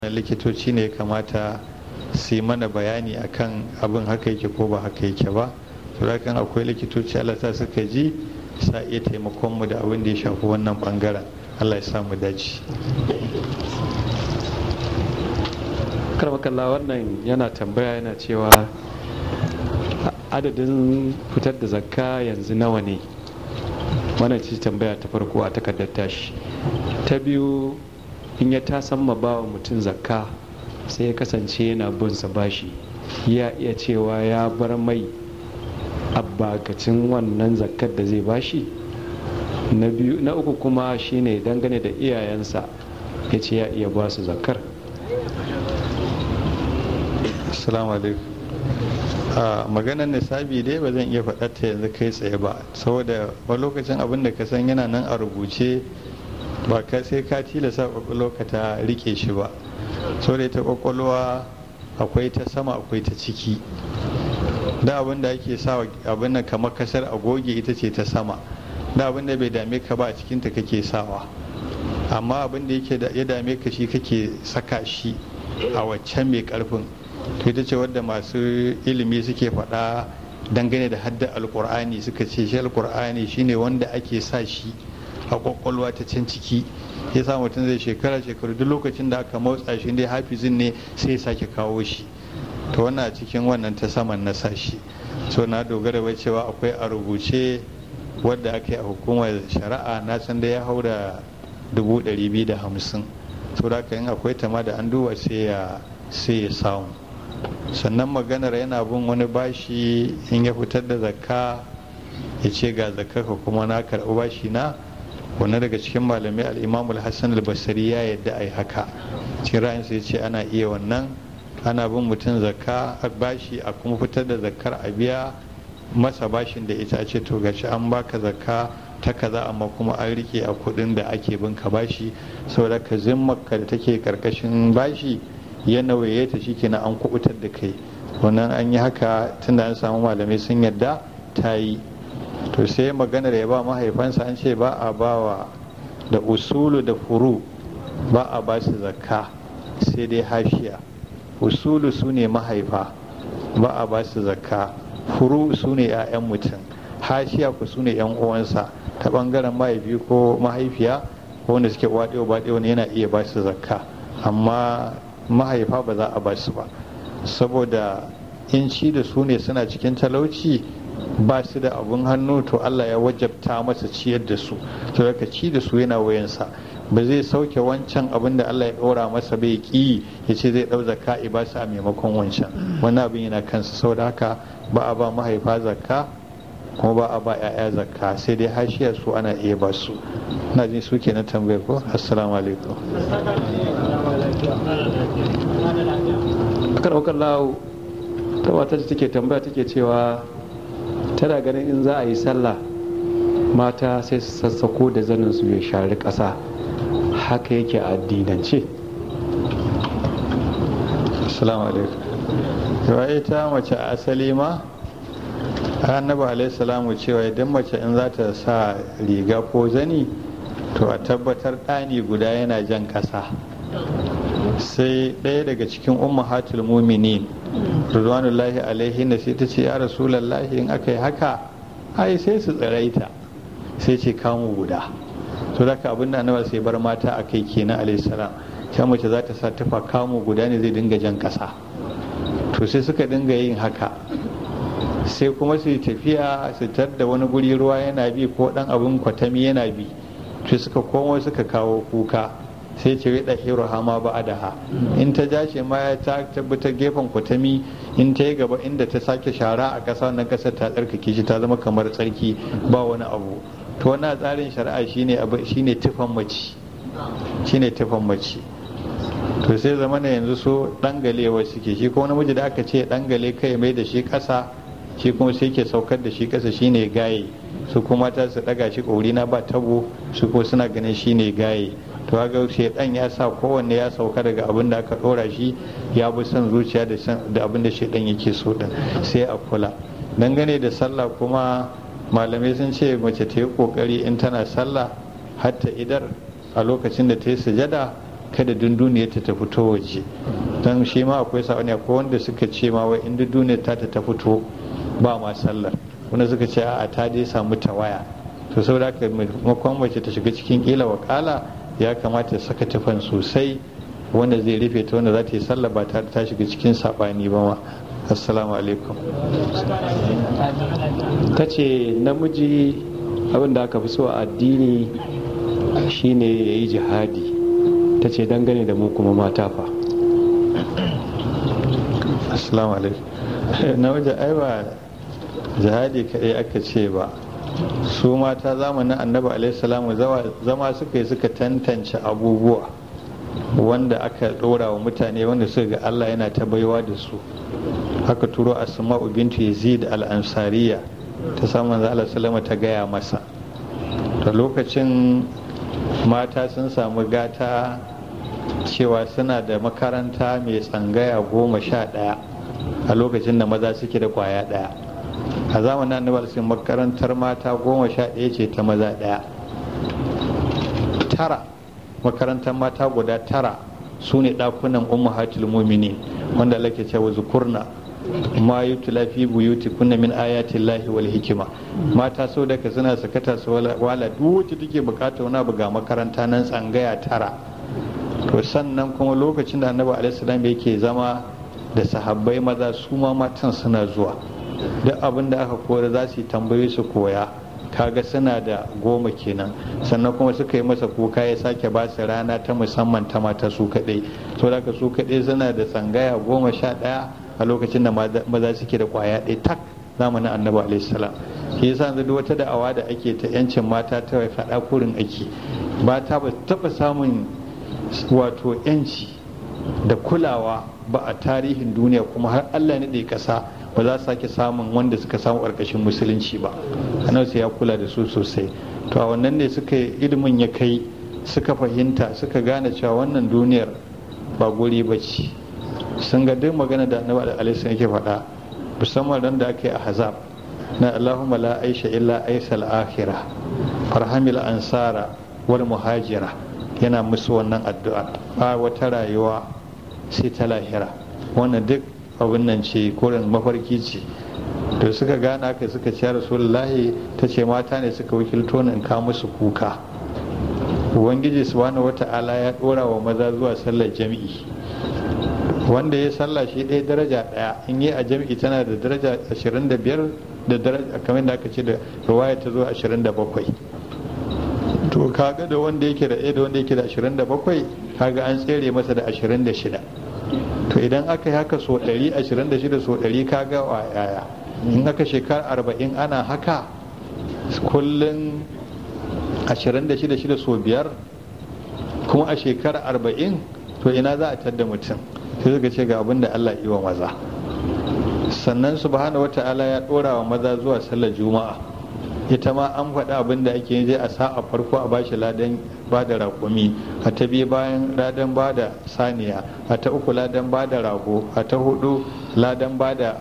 likitoci ne kamata su yi mana bayani akan abin haka yake ko ba haka yake ba to kan akwai likitoci Allah ta suka ji sa iya taimakon mu da abin da ya shafi wannan bangaren Allah ya samu dace karmakalla wannan yana tambaya yana cewa adadin fitar da zakka yanzu nawa ne mana ci tambaya ta farko a takardar tashi ta biyu in ya tasan ma bawa mutum zakka sai ya kasance yana bin sa bashi ya iya cewa ya bar mai abbakacin wannan zakkar da zai bashi na biyu na uku kuma shine dangane da iyayensa ya ce ya iya ba su zakkar assalamu alaikum a maganar nisabi dai ba zan iya faɗa ta yanzu kai tsaye ba saboda wani lokacin abin da ka san yana nan a rubuce ba ka sai ka tilasa kwakwalwa ka ta rike shi ba saboda ita kwakwalwa akwai ta sama akwai ta ciki da abin da ake sa abin nan kamar kasar agoge ita ce ta sama da abin da bai dame ka ba a cikinta kake sawa amma abin da yake ya dame ka shi kake saka shi a waccan mai karfin to ita ce wadda masu ilimi suke faɗa dangane da hadda alkur'ani suka ce shi alkur'ani shine wanda ake sa shi a kwakwalwa ta can ciki ya sa mutum zai shekara shekaru duk lokacin da aka motsa shi dai hafizin ne sai ya sake kawo shi to wannan a cikin wannan ta saman na sashi so na dogara bai cewa akwai a rubuce wadda aka yi a hukumar shari'a na san da ya hau da dubu ɗari biyu da hamsin so da aka yin akwai tama da an duba sai ya sai ya samu sannan maganar yana bin wani bashi in ya fitar da zakka ya ce ga zakka ka kuma na karɓi bashi na wani daga cikin malamai al'imamul hassan al-basari ya yadda a yi haka cikin ra'ayinsa ya ce ana iya wannan ana bin mutum zakka a bashi a kuma fitar da zakkar a biya masa bashin da ita ce to gashi an baka zakka ta kaza amma kuma an rike a kudin da ake bin ka bashi saboda ka zimmarka da take karkashin bashi ya nauye ta shi kenan an kubutar da kai wannan an yi haka tunda an samu malamai sun yadda ta yi to sai maganar ya ba mahaifansa an ce ba a bawa da usulu da furu ba a ba su zakka sai dai hashiya usulu su ne mahaifa ba a ba su zakka furu su ne 'ya'yan mutum hashiya ku su ne 'yan uwansa ta bangaren mahaifi ko mahaifiya ko wanda suke waɗewa baɗewa wani yana iya ba su zakka amma mahaifa ba za a ba su ba saboda in ci da su ne suna cikin talauci ba su da abun hannu to Allah ya wajabta masa ciyar da su to daga ci da su yana wayansa ba zai sauke wancan abin da Allah ya ɗora masa bai ki ya ce zai ɗau zakka ba su a maimakon wancan wannan abin yana kansa saboda haka ba a ba mahaifa zakka kuma ba a ba 'ya'ya zakka sai dai hashiya su ana iya ba su na jin su ke na tambayar ko assalamu alaikum akar aukar lawo ta wata take tambaya take cewa tana ganin in za a yi sallah mata sai su sassako da zanin su ya shari ƙasa haka yake a addinance assalamu alaikum yawa ita mace a asali ma annabi alaihi salamu cewa idan mace in za ta sa riga ko zani to a tabbatar ɗani guda yana jan ƙasa sai ɗaya daga cikin ummahatul muminin rizwanullahi alaihi na sai ta ce ya rasulallahi in aka yi haka ai sai su tsiraita sai ce kamu guda to da abin da annabi sai bar mata a kai kenan alaihi salam ta mace za ta sa tufa kamu guda ne zai dinga jan ƙasa to sai suka dinga yin haka sai kuma su tafiya su da wani guri ruwa yana bi ko dan abin kwatami yana bi sai suka komo suka kawo kuka sai ce rida hiro hama ba adaha in ta jace ma ya ta tabbatar gefen kwatami in ta yi gaba inda ta sake shara a ƙasa wannan ƙasar ta tsarkake shi ta zama kamar tsarki ba wani abu to wannan tsarin shari'a shine shine tufan mace shine tufan mace to sai zama na yanzu so dangalewa suke shi ko namiji da aka ce dangale kai mai da shi ƙasa shi kuma sai ke saukar da shi ƙasa shine gaye su kuma ta su daga shi na ba tabo su ko suna ganin shine gaye to ga shedan ya sa kowanne ya sauka daga abin da aka dora shi ya bi son zuciya da abin da shedan yake so din sai a kula dangane da sallah kuma malamai sun ce mace ta yi kokari in tana sallah hatta idar a lokacin da ta yi sujada kada dunduniyar ta ta fito waje don shi ma akwai sa'ani akwai wanda suka ce ma wai in dunduniyar ta ta fito ba ma sallar wanda suka ce a ta dai samu tawaya to saboda haka makon mace ta shiga cikin kila wakala ya kamata saka tufan sosai wanda zai rufe ta wanda za ta yi sallah ba tare ta shiga cikin sabani ba ma assalamu alaikum ta ce namiji abin da aka fi so a addini shine ya yi jihadi ta ce dangane da mu kuma mata fa assalamu alaikum namiji ai ba jihadi kaɗai aka ce ba su mata zamanin annabi alaihi salamu zama suka yi suka tantance abubuwa wanda aka ɗora wa mutane wanda suka ga Allah yana ta baiwa da su haka turo asma'u bintu yazid al-ansariya ta samun Allah salama ta gaya masa ta lokacin mata sun samu gata cewa suna da makaranta mai tsangaya goma sha ɗaya a lokacin da maza suke da kwaya ɗaya a zamanin annabi sun makarantar mata goma sha ɗaya ce ta maza ɗaya tara makarantar mata guda tara su ne ɗakunan ummahatul muminin wanda Allah ke cewa zukurna ma yutla fi buyuti kunna min ayatin lahi wal hikima mata sau da suna sakata su wala duk wacce take bukata wani abu ga makaranta nan tsangaya tara to sannan kuma lokacin da annabi alaihi salam yake zama da sahabbai maza su ma matan suna zuwa duk abin da aka koyar za su yi tambayoyi su koya kaga suna da goma kenan sannan kuma suka yi masa kuka ya sake ba su rana ta musamman ta mata su kaɗai so da su kaɗai suna da tsangaya goma sha ɗaya a lokacin da maza suke da kwaya ɗaya tak zamanin annabi alaihi salam shi yasa yanzu duk wata da'awa da ake ta yancin mata ta faɗa kurin ake mata ba taɓa samun wato yanci da kulawa ba a tarihin duniya kuma har Allah ne ɗaya ƙasa ba za su sake samun wanda suka samu ƙarƙashin musulunci ba annabi sai ya kula da su sosai to a wannan ne suka ilimin ya kai suka fahimta suka gane cewa wannan duniyar ba guri ba ce sun ga duk magana da annabi alaihi yake faɗa musamman ran da ake a hazab na Allahumma la aisha illa aisal akhirah farhamil ansara wal muhajira yana musu wannan addu'a ba wata rayuwa sai ta lahira wannan duk abin nan ce koren mafarki ce to suka gana ka suka ce rasulullahi ta ce mata ne suka wakilto ni in ka musu kuka ubangiji subhanahu wata'ala ya dora wa maza zuwa sallar jami'i wanda ya sallah shi ɗaya daraja ɗaya in yi a jami'i tana da daraja 25 da daraja kamar da aka ce da ruwaya ta zo 27 to kaga da wanda yake da ɗaya da wanda yake da 27 kaga an tsere masa da 26 to idan aka yi haka so 126 so 100 kaga wa yaya in aka shekara 40 ana haka kullum 26 so biyar kuma a shekara 40 to ina za a tadda mutum sai suka ce ga abin da Allah yi wa maza sannan subhanahu wata'ala ya dora wa maza zuwa sallar juma'a ita ma an faɗi abin da ake yi a sa a farko a bashi ladan ba da raƙumi a ta biyu bayan ladan ba da saniya a ta uku ladan ba da rago a ta hudu ladan ba da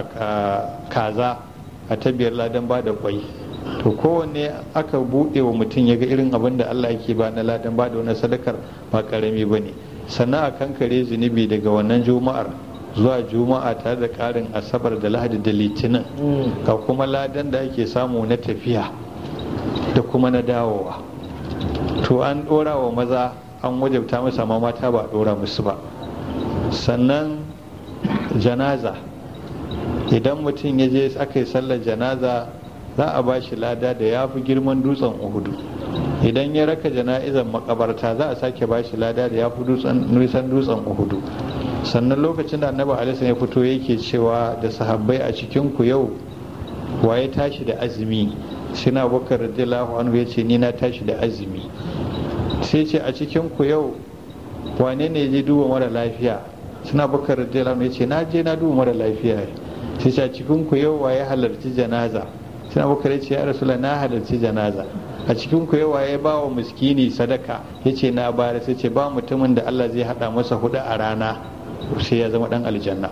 kaza a ta biyar ladan ba da kwai to kowanne aka buɗe wa mutum ya ga irin abin da Allah yake ba na ladan ba da wani sadakar ba karami ba ne sannan a kankare zunubi daga wannan juma'ar zuwa juma'a tare da ƙarin asabar da lahadi da litinin ga kuma ladan da ake samu na tafiya da kuma na dawowa to an ɗora wa maza an wajabta masa ma mata ba a ɗora musu ba sannan janaza idan mutum ya je aka yi sallar janaza za a ba shi lada da ya fi girman dutsen uhudu idan ya raka jana'izar makabarta za a sake ba shi lada da ya fi nisan dutsen uhudu sannan lokacin da annabi alisa ya fito yake cewa da sahabbai a cikin ku yau waye tashi da azumi sina bakar radiyallahu anhu ya ce ni na tashi da azumi sai ce a cikin ku yau wane ne je duba mara lafiya suna bakar radiyallahu anhu ya ce na je na duba mara lafiya sai ce a cikin ku yau waye halarci janaza suna bakar ya ce ya rasula na halarci janaza a cikin ku yawa ya ba wa miskini sadaka ya ce na bayar sai ce ba mutumin da Allah zai hada masa hudu a rana sai ya zama dan aljanna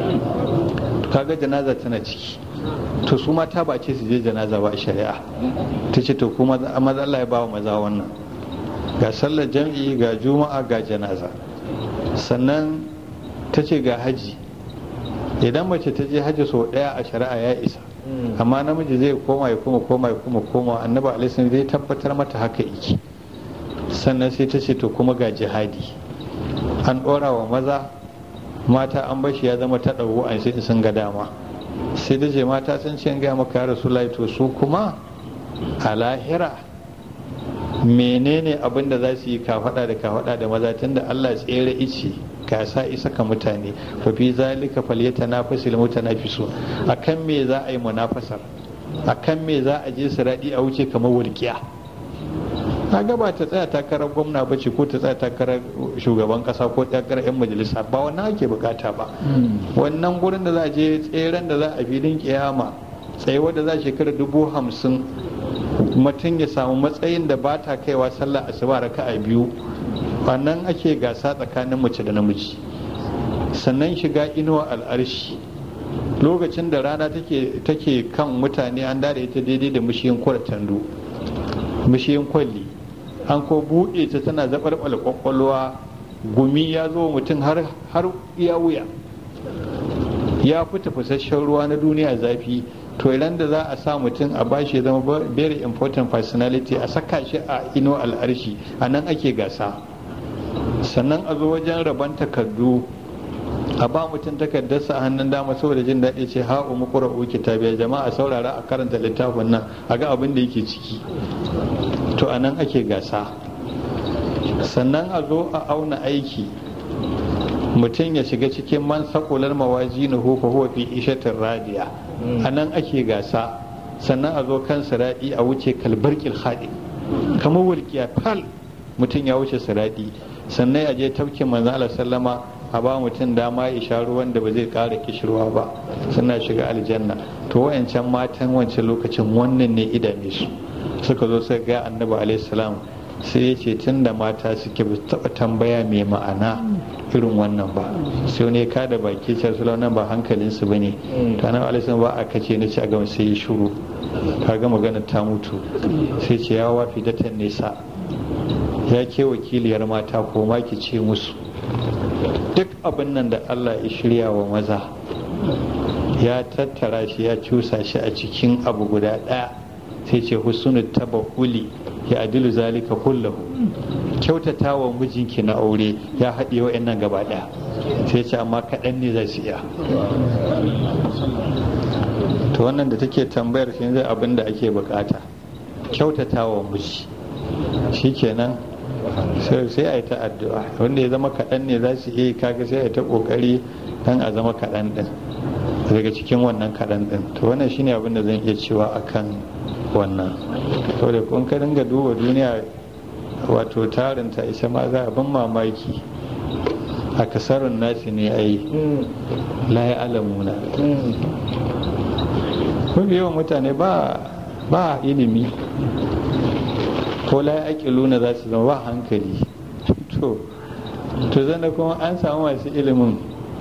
kaga janaza tana ciki to su mata ba ce su je janaza ba a shari'a ta ce to kuma maza Allah ya ba wa maza wannan ga sallar jam'i ga juma'a ga janaza sannan ta ce ga haji idan mace ta je haji sau ɗaya a shari'a ya isa amma namiji zai koma ya kuma koma ya kuma koma annabi alaihi zai tabbatar mata haka iki sannan sai ta ce to kuma ga jihadi an ɗora wa maza mata an bashi ya zama ta ɗago an sai sun ga dama sai da je mata sun ce gaya maka ya rasu to su kuma a lahira menene abin da za su yi kafaɗa da kafaɗa da maza tunda Allah tsere ice gasa isa ka mutane fa fi zalika falyatanafasul mutanafisu akan me za a yi munafasar akan me za a je su raɗi a wuce kamar walƙiya kaga ba ta tsaya takarar gwamna ba ce ko ta tsaya takarar shugaban kasa ko takarar yan majalisa ba wannan ake bukata ba wannan gurin da za a je tseren da za a filin kiyama tsayuwa da za a shekara dubu hamsin mutum ya samu matsayin da ba ta kaiwa sallah asuba raka a biyu wannan ake gasa tsakanin mace da namiji sannan shiga inuwa al'arshi lokacin da rana take kan mutane an dada ita daidai da mushiyin kwaratandu mushiyin kwalli an ko buɗe ta tana zaɓarɓala ƙwaƙwalwa gumi ya zo mutum har iya wuya ya fi tafasasshen ruwa na duniya zafi to idan da za a sa mutum a bashi ya zama very important personality a saka shi a ino al'arshi a nan ake gasa sannan a zo wajen rabon takardu a ba mutum takardarsa a hannun dama saboda jin daɗi ce ha umu ƙura'u kitabiya jama'a saurara a karanta littafin nan a ga abin da yake ciki to a nan ake gasa sannan a zo a auna aiki mutum ya shiga cikin man sakular mawaji na hufa huwa fi ishatin radiya a nan ake gasa sannan a zo kan siraɗi a wuce kalbar haɗi kamar walƙiya fal mutum ya wuce siraɗi sannan a je tafkin manzan Allah sallama a ba mutum dama ya sha ruwan da ba zai ƙara kishirwa ba suna shiga aljanna to wayancan matan wancan lokacin wannan ne idame su suka zo suka ga annabi alaihi salam sai ya ce tun da mata suke ba taɓa tambaya mai ma'ana irin wannan ba sai ne ka da baki ce su nan ba hankalinsu ba ne to annabi alaihi salam ba a kace ni ci a gama sai ya shuru ka ga magana ta mutu sai ce ya wafi datan nesa ya ke wakiliyar mata ko ma ki ce musu duk abin nan da Allah ya shirya wa maza ya tattara shi ya cusa shi a cikin abu guda ɗaya sai ce husnul tabahuli ya adilu zalika kullahu kyautata wa mijinki na aure ya haɗe wa'annan gaba ɗaya sai ce amma kaɗan ne za su iya to wannan da take tambayar shi zai abin da ake bukata kyautata wa miji shikenan sai a yi ta addu'a wanda ya zama kaɗan ne za su iya kaga sai a yi ta ƙoƙari don a zama kaɗan ɗin daga cikin wannan kaɗan ɗin to wannan shine abin da zan iya cewa akan wannan to da kun ka dinga duba duniya wato tarinta isa ma za a ban mamaki a kasarun nasi ne a yi layi alamuna mafi yawan mutane ba ilimi ko layi aƙiluna za su zama ba hankali to to zana kuma an samu masu ilimin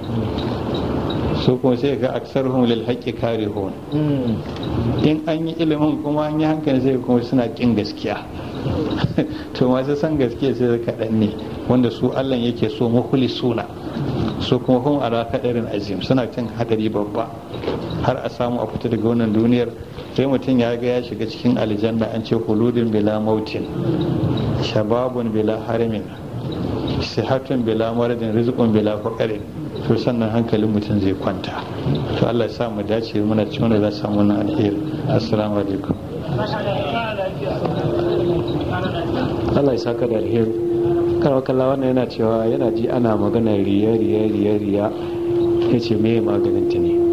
su kuma sai ga aksar hun lil haƙƙi kare hun in an yi ilimin kuma an yi hankali sai kuma suna ƙin gaskiya to masu san gaskiya sai kaɗan ne wanda su allah yake so muhuli suna su kuma hun ala kaɗarin azim suna cin haɗari babba har a samu a fita daga wannan duniyar sai mutum ya ga ya shiga cikin aljanna an ce huludin bila mautin shababun bila harimin sihatun bila maradin rizqun bila faqarin to sannan hankalin mutum zai kwanta to Allah ya sa mu dace muna cikin wanda za su samu wannan alheri assalamu alaikum Allah ya saka da alheri karawa kalla wannan yana cewa yana ji ana magana riya riya riya riya ya ce me maganin ta ne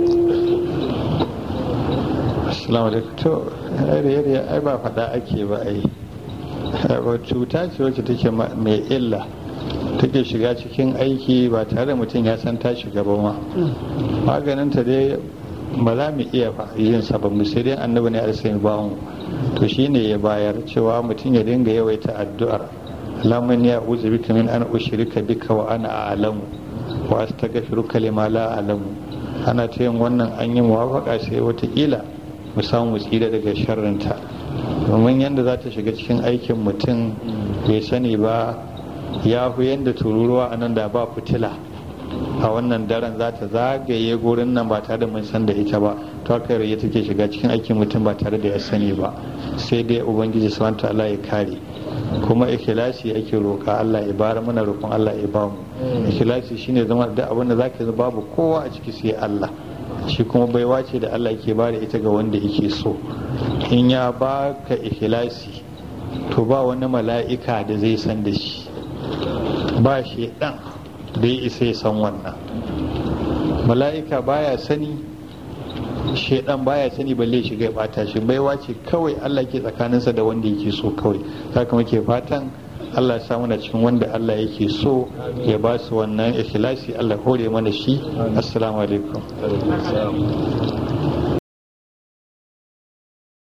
assalamu alaikum to riya riya ai ba faɗa ake ba ai cuta ce wacce take mai illa take shiga cikin aiki ba tare da mutum ya san ta shiga ba ma maganinta dai ba za mu iya yin sa ba mu sai dai annabi ne alsai ba mu to shine ya bayar cewa mutum ya dinga yawaita addu'ar lamun ya uzu bika min an ushrika bika wa ana a'lamu wa astaghfiruka lima la a'lamu ana ta yin wannan an yi muwafaka sai watakila mu samu tsira daga sharrinta domin yadda za ta shiga cikin aikin mutum bai sani ba ya fi yadda tururuwa a nan da ba fitila a wannan daren za ta zagaye gurin nan ba tare da mun san da ita ba to haka ya take shiga cikin aikin mutum ba tare da ya sani ba sai dai ubangiji subhanahu ta'ala ya kare kuma ikhlasi ake roka Allah ya bara mana roƙon Allah ya bamu ikhlasi shine zama da abin da zaka yi babu kowa a ciki sai Allah shi kuma baiwa ce da Allah ke bada ita ga wanda yake so in ya baka ikhlasi to ba wani mala'ika da zai san da shi ba shi dan da ya isa ya san wannan mala'ika baya sani shaidan baya sani balle shiga ya bata shi baiwa ce kawai Allah ke tsakaninsa da wanda yake so kawai haka muke fatan Allah ya samu na cikin wanda Allah yake so ya ba su wannan ikhlasi Allah hore mana shi assalamu alaikum